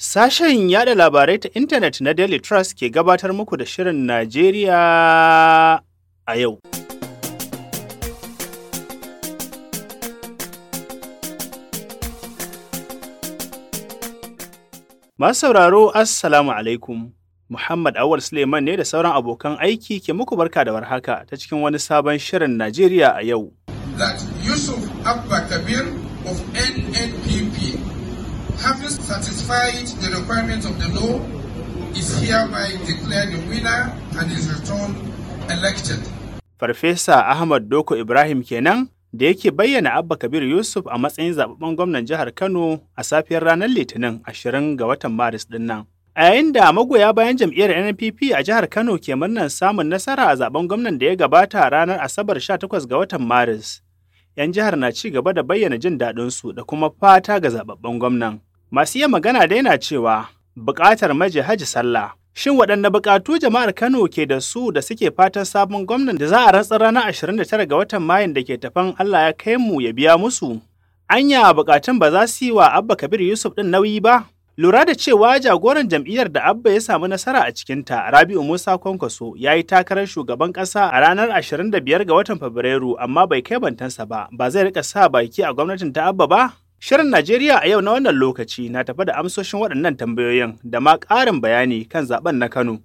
Sashen yada labarai ta intanet na Daily Trust ke gabatar muku da Shirin Najeriya a yau. Masu sauraro, Assalamu alaikum. Muhammad Awal Suleiman ne da sauran abokan aiki ke muku barka da warhaka ta cikin wani sabon Shirin Najeriya a yau. That Yusuf Abba Kabir of NNPP having satisfied the requirements of the law, is hereby declared the winner and is returned elected. Farfesa Ahmad Doko Ibrahim kenan da yake bayyana Abba Kabir Yusuf a matsayin zababben gwamnan jihar Kano a safiyar ranar Litinin 20 ga watan Maris din nan. A yayin da magoya bayan jam'iyyar NNPP a jihar Kano ke murnar samun nasara a zaben gwamnan da ya gabata ranar Asabar 18 ga watan Maris. 'Yan jihar na ci gaba da bayyana jin daɗinsu da kuma fata ga zababben gwamnan. Masu iya magana da yana cewa buƙatar maje haji sallah. Shin waɗanne buƙatu jama'ar Kano ke da su da suke fatan sabon gwamnan da za a rantsar ranar 29 ga watan Mayun da ke tafan Allah ya kai mu ya biya musu? Anya buƙatun ba za su yi wa Abba Kabir Yusuf ɗin nauyi ba? Lura da cewa jagoran jam'iyyar da Abba ya samu nasara a cikinta, Rabi'u Musa Kwankwaso, ya yi takarar shugaban ƙasa a ranar 25 ga watan Fabrairu amma bai kai bantansa ba, ba zai rika sa baki a gwamnatin ta Abba ba? Shirin Najeriya a yau na wannan lokaci na tafi da amsoshin waɗannan tambayoyin da ma ƙarin bayani kan zaben na Kano.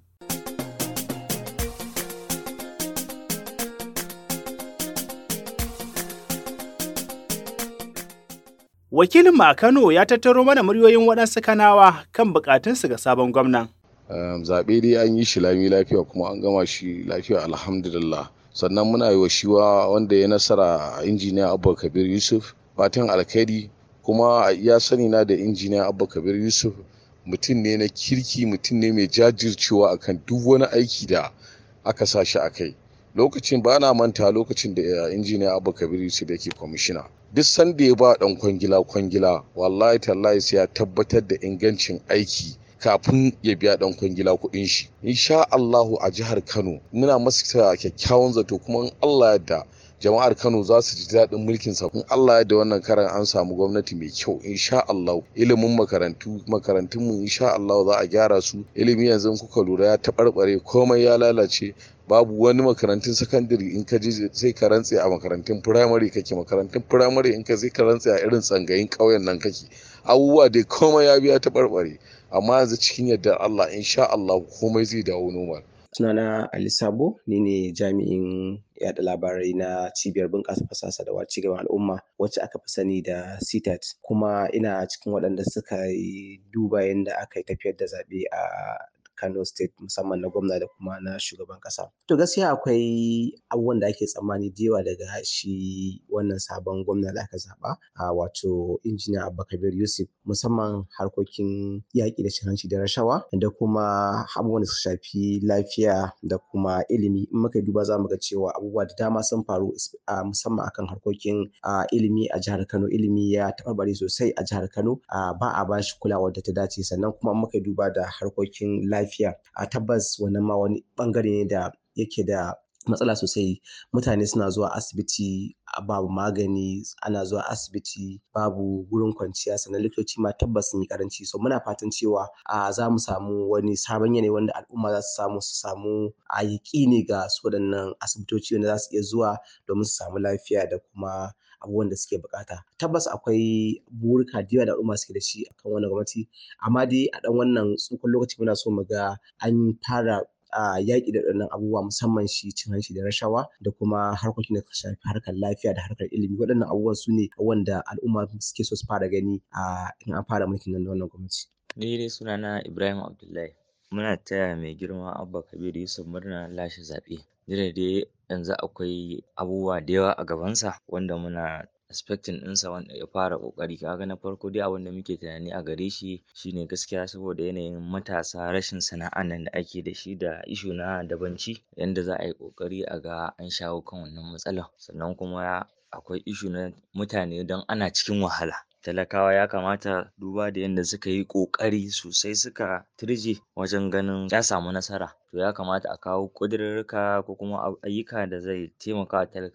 Wakilinmu a Kano ya tattaro mana muryoyin waɗansu kanawa kan buƙatunsu ga sabon gwamnan. zaɓe dai an yi shi lami lafiya kuma an gama shi lafiya alhamdulillah sannan muna yi wa shiwa wanda ya nasara injiniya abba kabir yusuf fatan alkhairi kuma a iya sani na da injiniya abba kabir yusuf mutum ne na kirki mutum ne mai jajircewa akan duk wani aiki da aka sa shi a kai lokacin ba na manta lokacin da injiniya abba kabir yusuf yake kwamishina duk sanda ya ba dan kwangila kwangila wallahi tallahi sai ya tabbatar da ingancin aiki kafin ya biya dan kwangila kuɗin shi insha Allahu a jihar Kano muna masa kyakkyawan zato kuma in Allah yadda jama'ar Kano za su ji daɗin mulkin sa in Allah ya da wannan karan an samu gwamnati mai kyau insha Allah ilimin makarantu makarantun mu insha Allah za a gyara su ilimi yanzu kuka lura ya taɓarɓare komai ya lalace babu wani makarantun sakandare in ka je sai ka rantse a makarantun firamare kake makarantun firamare in ka sai ka rantse a irin tsangayin ƙauyen nan kake abubuwa dai komai ya biya taɓarɓare amma yanzu cikin yadda Allah insha Allah komai zai dawo normal sunana Ali Sabo ni ne jami'in yada labarai na cibiyar bunƙasa fasaha da ci gaban al'umma wacce aka fi sani da CTAT kuma ina cikin waɗanda suka yi duba yadda aka yi tafiyar da zaɓe a Kano State musamman na gwamna da kuma na shugaban ƙasa. To gaskiya akwai abubuwan da ake tsammani da yawa daga shi wannan sabon gwamna da aka zaɓa a wato injiniya Abba Kabir Yusuf musamman harkokin yaƙi da cin hanci da rashawa da kuma abubuwan da suka shafi lafiya da kuma ilimi in muka duba za mu ga cewa abubuwa da dama sun faru musamman akan harkokin ilimi a jihar Kano ilimi ya taɓarɓare sosai a jihar Kano ba a bashi kulawar da ta dace sannan kuma muka duba da harkokin lafiya lafiya a tabbas wannan ma wani bangare ne da yake da matsala sosai mutane suna zuwa asibiti babu magani ana zuwa asibiti babu gurin kwanciya sannan likitoci ma tabbas sun yi karanci so muna fatan cewa a za mu samu wani sabon yanayi wanda al'umma za su samu su samu a yaƙini ga su waɗannan asibitoci wanda za su iya zuwa domin su samu lafiya da kuma abubuwan da suke bukata tabbas akwai burika da yawa da al'umma suke da shi akan wannan gwamnati amma dai a ɗan wannan tsukun lokaci muna so mu ga an fara a yaƙi da waɗannan abubuwa musamman shi cin hanci da rashawa da kuma harkokin da suka shafi harkar lafiya da harkar ilimi waɗannan abubuwan su ne wanda al'umma suke so su fara gani a in an fara mulkin nan na wannan gwamnati. Ni dai sunana Ibrahim Abdullahi muna taya mai girma Abba Kabir Yusuf murna lashe zaɓe. Duk da dai yanzu akwai abubuwa da yawa a gabansa wanda muna expecting ɗinsa wanda ya fara ƙoƙari kaga na farko dai abin da muke tunani a gare shi shine gaskiya saboda yanayin matasa rashin sana'an nan da ake da shi da issue na dabanci yanda za a yi ƙoƙari a ga an shawo kan wannan matsalar sannan kuma akwai issue na mutane don ana cikin wahala talakawa ya kamata duba da yanda suka yi ƙoƙari sosai suka turje wajen ganin ya samu nasara to ya kamata a kawo ƙudurruka ko kuma ayyuka da zai taimaka wa talakawa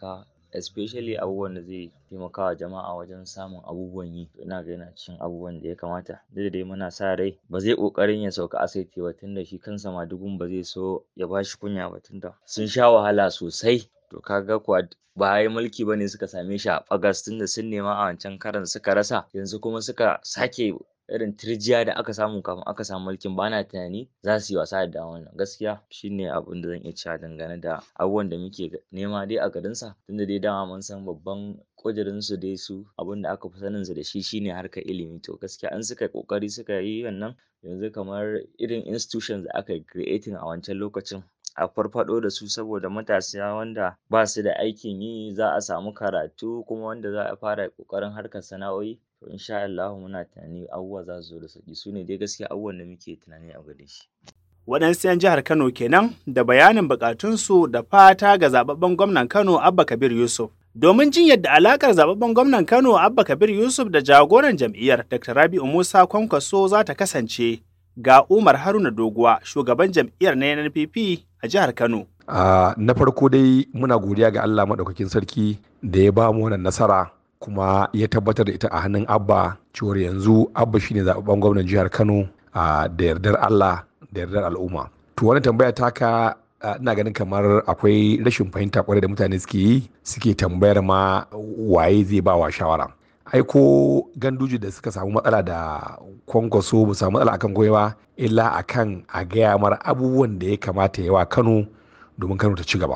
especially abubuwan da zai taimaka wa jama'a wajen samun abubuwan yi ina ga yana cikin abubuwan da ya kamata duk da dai muna sa rai ba zai ƙoƙarin ya sauka asibiti ba tunda shi kansa madugun ba zai so ya bashi kunya ba tunda sun sha wahala sosai to kaga kuwa ba wai mulki bane suka same shi a ɓagas tunda sun nema a wancan karon suka rasa yanzu kuma suka sake irin tirjiya da aka samu kafin aka samu mulkin bana tunani za su yi wasa da wannan gaskiya shine abin da zan iya cewa dangane da abubuwan da muke nema dai a garinsa tunda dai dama mun san babban ƙudurin su dai su abin da aka fi sanin su da shi shine harkar ilimi to gaskiya in suka yi ƙoƙari suka yi wannan yanzu kamar irin institutions da aka yi creating a wancan lokacin a farfaɗo da su saboda matasa wanda ba su da aikin yi za a samu karatu kuma wanda za a fara ƙoƙarin harkar sana'o'i to insha Allahu muna tunani abubuwa za su zo da sauƙi su ne dai gaskiya abubuwan da muke tunani a gare shi. Waɗansu 'yan jihar Kano kenan da bayanin buƙatunsu da fata ga zababben gwamnan Kano Abba Kabir Yusuf. Domin jin yadda alakar zababben gwamnan Kano Abba Kabir Yusuf da jagoran jam'iyyar Dr. Rabi'u Musa Kwankwaso za ta kasance ga Umar Haruna Doguwa shugaban jam'iyyar na NPP a jihar Kano. Uh, na farko dai muna godiya ga Allah maɗaukakin sarki da ya ba mu wannan nasara kuma ya tabbatar da ita a hannun Abba cewar yanzu Abba shine zababben gwamnan jihar Kano uh, da yardar Allah da yardar al'umma. To wannan tambaya taka ina ganin kamar akwai rashin fahimta kwarai da mutane suke yi suke tambayar ma waye zai ba wa shawara. ai ko ganduji da suka samu matsala da kwankwaso ba samu matsala akan koyewa illa akan a gaya mara abubuwan da ya kamata yawa kano domin kano ta ci gaba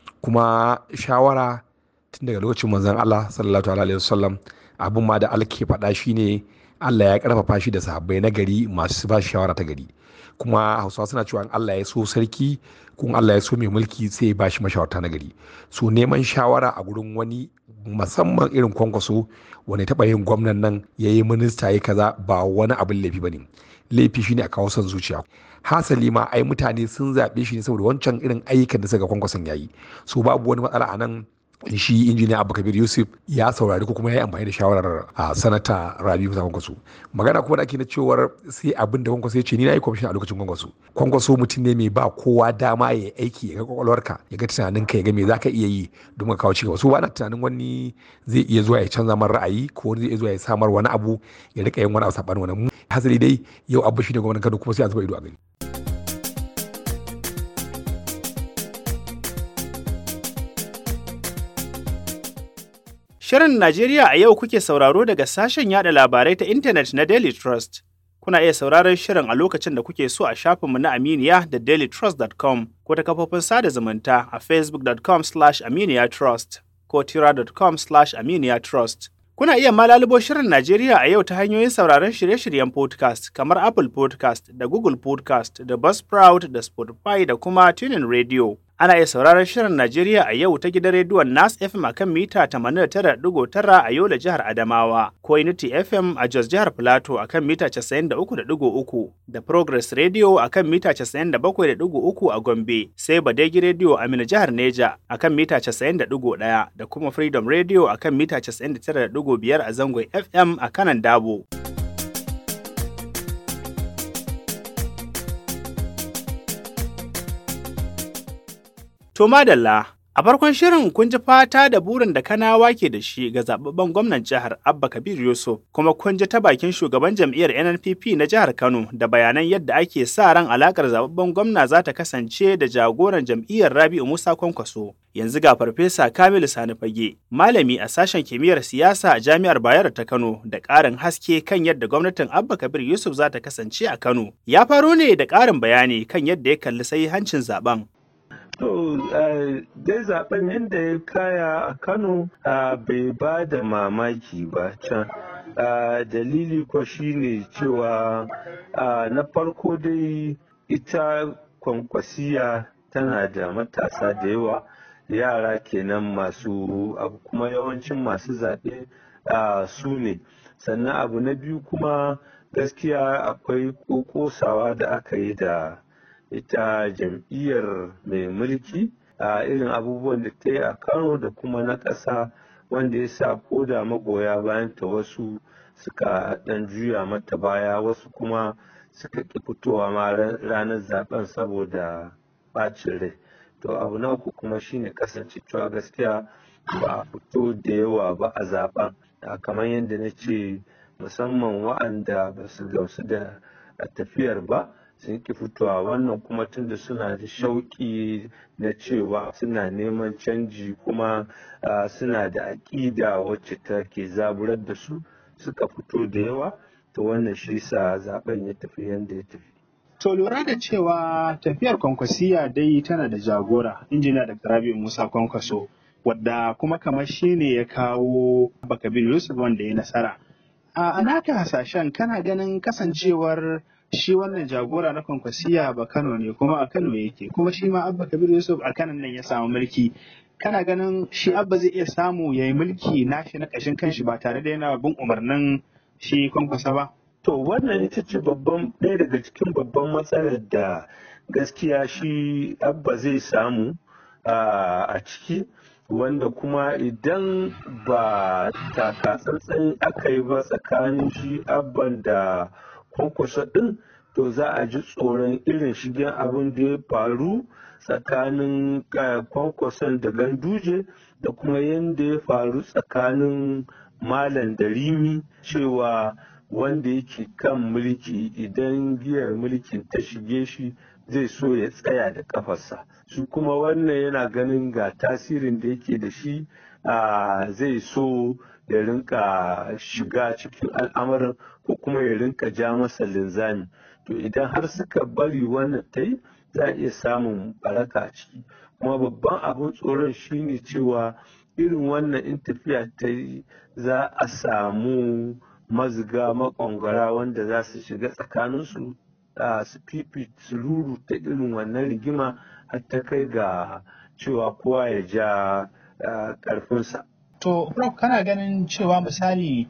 kuma shawara tun daga lokacin manzon allah sallallahu alaihi wasallam abin ma da alke faɗa shine allah ya karfafa shi da sahabbai na gari masu ba shi shawara ta gari kuma hausawa suna cewa allah ya so sarki kun allah ya so mai mulki sai ya ba shi mashawarta na gari so neman shawara a gurin wani musamman irin kwankwaso wani taɓa yin gwamnan nan ya yi minista ya kaza ba wani abin laifi ba ne laifi shine a kawo son zuciya hasali ma ai mutane sun zaɓe shi ne saboda wancan irin ayyukan da suka kwankwason ya yi so babu wani matsala a nan shi injiniya abu kabir yusuf ya saurari ko kuma ya yi amfani da shawarar a sanata rabi musa kwankwaso magana kuma da ake na cewar sai abin da kwankwaso ya ce ni na yi kwamishin a lokacin kwankwaso kwankwaso mutum ne mai ba kowa dama ya aiki ya ga kwakwalwarka ya ga tunanin ka ya ga me za ka iya yi don ka kawo cigaba so ba na tunanin wani zai iya zuwa ya canza man ra'ayi ko wani zai iya zuwa ya samar wani abu ya rika yin wani abu saɓanin wani hasali dai yau abu shi ne gwamnan kano kuma sai a zuba ido a gani. Shirin Najeriya a yau kuke sauraro daga sashen yada labarai ta intanet na Daily Trust. Kuna iya sauraron shirin a lokacin da kuke so a shafinmu na Aminiya da dailytrust.com ko ta kafofin sada zumunta a facebook.com slash aminiyatrust ko tira.com slash aminiyatrust. Kuna iya malalubo shirin Najeriya a yau ta hanyoyin sauraron shirye-shiryen podcast kamar Apple podcast da Google podcast da Buzzsprout da Spotify da kuma Tunin Radio. Ana iya sauraron shirin Najeriya a yau ta gidan rediyon Nas FM a kan mita 89.9 a Yola jihar Adamawa, ko Unity FM a Jos jihar Filato a kan mita 93.3 da Progress Radio a kan mita 97.3 a Gombe, sai Badegi Radio a Mina jihar Neja a kan mita 91 da kuma Freedom Radio a kan mita 99.5 a zangon FM a kanan Dabo. To madalla, a farkon shirin kun ji fata da burin da kanawa ke da shi ga zababben gwamnan jihar Abba Kabir Yusuf, kuma kun ji ta bakin shugaban jam'iyyar NNPP na jihar Kano da bayanan yadda ake sa ran alakar zababben gwamna za ta kasance da jagoran jam'iyyar Rabi'u Musa Kwankwaso. Yanzu ga Farfesa Kamilu Sani Fage, malami a sashen kimiyyar siyasa a Jami'ar Bayero ta Kano da ƙarin haske kan yadda gwamnatin Abba Kabir Yusuf za ta kasance a Kano. Ya faro ne da ƙarin bayani kan yadda ya kalli sai hancin zaben. To, dai zaben yadda ya kaya a Kano bai ba da mamaki ba can. Dalili ko shine cewa na farko dai ita kwankwasiya tana da matasa da yawa yara kenan masu abu kuma yawancin masu zaɓe su ne. Sannan abu na biyu kuma gaskiya akwai kosawa da aka yi da ita jam'iyyar mai mulki a irin abubuwan da ta yi a kano da kuma na ƙasa wanda ya sa ko da magoya bayan ta wasu suka ɗan juya mata baya wasu kuma suka ƙi fitowa ma ranar zaben saboda ɓacin rai to abu na uku kuma shine kasance cewa gaskiya ba a fito da yawa ba a zaben kamar yadda na ce musamman wa'anda ba su gamsu da tafiyar ba sun ki fitowa wannan kuma tunda suna da shauƙi na cewa suna neman canji kuma suna da aƙida wacce take zaburar da su suka fito da yawa to wannan shi sa zaben ya tafi yadda ya tafi To lura da cewa tafiyar kwankwasiya dai tana da jagora injiniya da Rabi Musa Kwankwaso wadda kuma kamar shi ne ya kawo Bakabir Yusuf wanda ya nasara. A naka hasashen kana ganin kasancewar shi wannan jagora na kwankwasiya ba Kano ne kuma a Kano yake kuma shi ma Abba Kabir Yusuf a Kano nan ya samu mulki. Kana ganin shi Abba zai iya samu ya yi mulki nashi na ƙashin kanshi ba tare da yana bin umarnin shi kwankwasa ba? To wannan ita ce babban ɗaya daga cikin babban matsalar da gaskiya shi abba zai samu a ciki wanda kuma idan ba takatsantsan aka yi ba tsakanin shi abban da kwankwasa ɗin to za a ji tsoron irin shigen abin da ya faru tsakanin kwankwason da ganduje da kuma yadda ya faru tsakanin malam da rimi cewa wanda yake kan mulki idan giyar mulkin ta shige shi zai so ya tsaya da kafarsa su kuma wannan yana ganin ga tasirin da yake da shi zai so ya rinka shiga cikin al'amarin ko kuma ya rinka ja masa linzami to idan har suka bari wannan ta yi za a iya samun baraka a ciki kuma babban abin tsoron shine cewa irin wannan in tafiya ta yi za a samu maziga makwangwara wanda za su shiga tsakaninsu su fifi su ruru ta irin wannan rigima har ta kai ga cewa kowa ya ja karfinsa. To, Prof, kana ganin cewa misali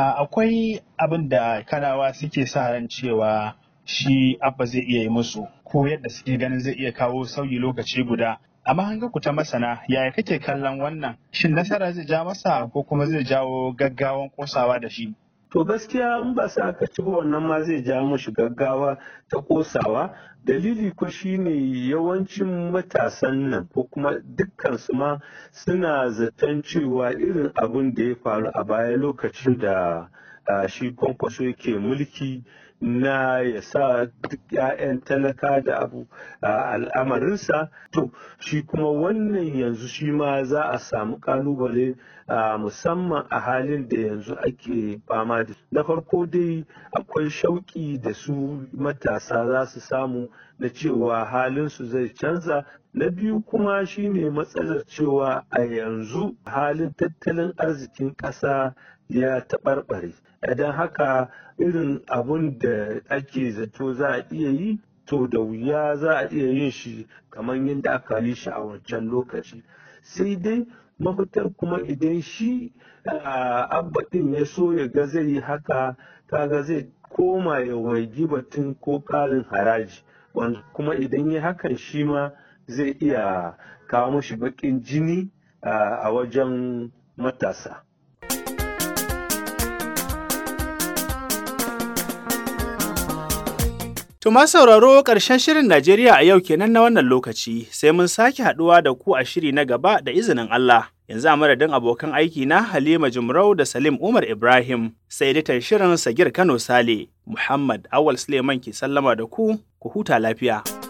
akwai abin da kanawa suke sa ran cewa shi abba zai iya yi musu ko yadda suke ganin zai iya kawo sauyi lokaci guda amma hanga ku ta masana yaya kake kallon wannan shin nasara zai ja masa ko kuma zai jawo gaggawan kosawa da shi to gaskiya in ba sa aka ci wannan ma zai ja mushi gaggawa ta kosawa dalili ko shine yawancin matasan nan ko kuma dukkan su ma suna zaton cewa irin abin da ya faru a baya lokacin da shi kwankwaso yake mulki na ya sa duk 'ya'yan talaka da abu a al'amarinsa to shi kuma wannan yanzu shi ma za a samu kalubale musamman a halin da yanzu ake fama da na farko dai akwai shauƙi da su matasa za su samu na cewa halinsu zai canza na biyu kuma shine matsalar cewa a yanzu halin tattalin arzikin ƙasa ya taɓarɓare idan haka irin abun da ake zato za a iya yi to da wuya za a iya yin shi kamar yadda aka yi shi a wancan lokaci sai dai mafitar kuma idan shi abba ɗin ya so ya ga zai yi haka kaga zai koma ya waigi batun ko ƙarin haraji wanda kuma idan ya hakan shi ma zai iya kawo mashi baƙin jini a wajen matasa. Tuma sauraro ƙarshen shirin Najeriya a yau kenan na wannan lokaci sai mun sake haɗuwa da ku a shiri na gaba da izinin Allah. Yanzu a madadin abokan aiki na Halima Jumrau da Salim Umar Ibrahim sai editan shirin Sagir Kano Sale Muhammad Awal Suleiman ke sallama da ku, ku huta lafiya.